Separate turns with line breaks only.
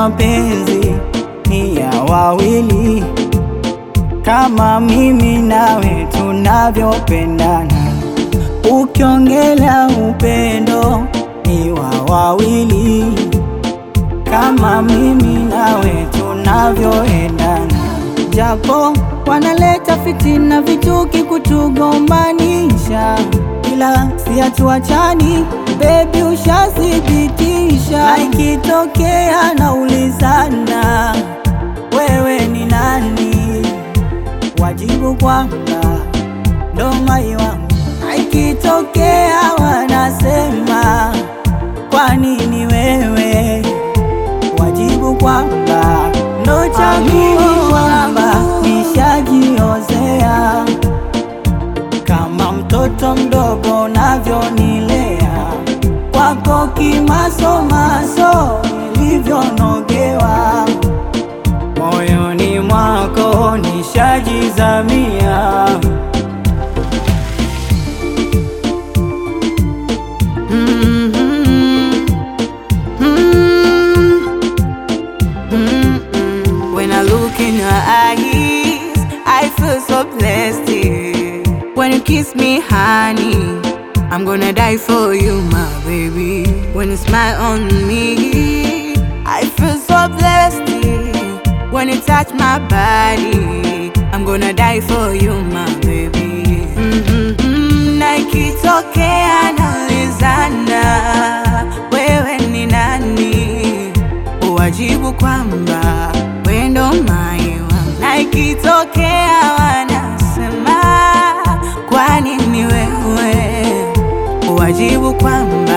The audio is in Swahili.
mapenzi ni ya wawili, kama mimi nawe tunavyopendana. Ukiongelea upendo ni wa wawili, kama mimi nawe tunavyoendana. Japo wanaleta fitina, vituki, kutugombanisha, ila si hatuachani, bebi, ushathibitisha. Na ikitokea naulizana, wewe ni nani? Wajibu kwamba ndo mai wangu. Na ikitokea wanasema kwa nini wewe, wajibu kwamba ndo chaguo, kwamba nishajiozea kama mtoto mdogo unavyonilea, kwako kimasomaso nilivyonogewa, moyoni mwako nishajizamia.
When I look in your eyes, I feel so blessed. yeah. When you kiss me, honey, I'm gonna die for you, my baby. When you smile on me, I feel so blessed. yeah. When you touch my body, I'm gonna die for you, my baby. Mm-hmm. Na ikitokea naulizana, wewe ni nani? Uwajibu kwamba wewe ndo mai wangu. Na ikitokea wanasema kwa nini wewe, uwajibu kwamba